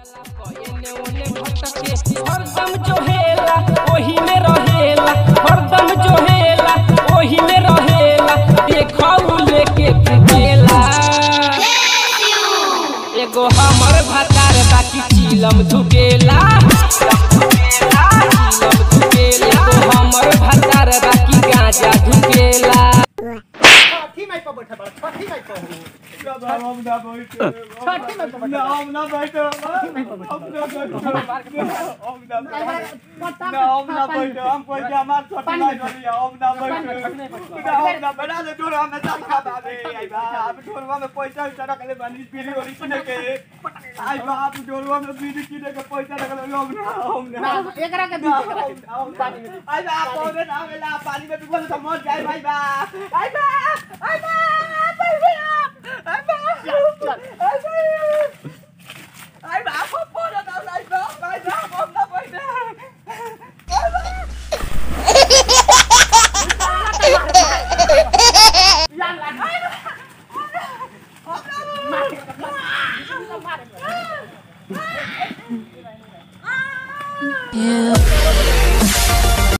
एने ओने भटके हरदम जो हेला ओही में रहेला हरदम जो हेला ओही में रहेला देखौ लेके फिकेला एगो हमर भतार बाकी चीलम धुकेला चीलम धुकेला एगो हमर भतार बाकी गांजा धुकेला छठी माई पर बैठा बड़ा छठी माई पर हो। हम ना बैठे छठी माई पर ना बैठा हम ना बैठे हम ना बैठे हम ना बैठे ना हम ना बैठे हम कोई के हमार छोटी भाई बनी हम ना बैठे ना हम ना बना ले डोर हमें सब खा बाबे आई बा आप डोरवा में पैसा उठा रख ले बनी पीली वाली किने के आई बा आप डोरवा में बीड़ी किने के पैसा रख ले हम ना हम ना ना, एकरा के ना, दी, एकरा के दी। हम ना। आई बा पौधे ना मिला पानी में डूबल तो मर जाए भाई बा आई बा आई बा आई बा आई बा आई बा आई बा आप पौधे ना आई बा आई बा हम ना बैठे Yeah.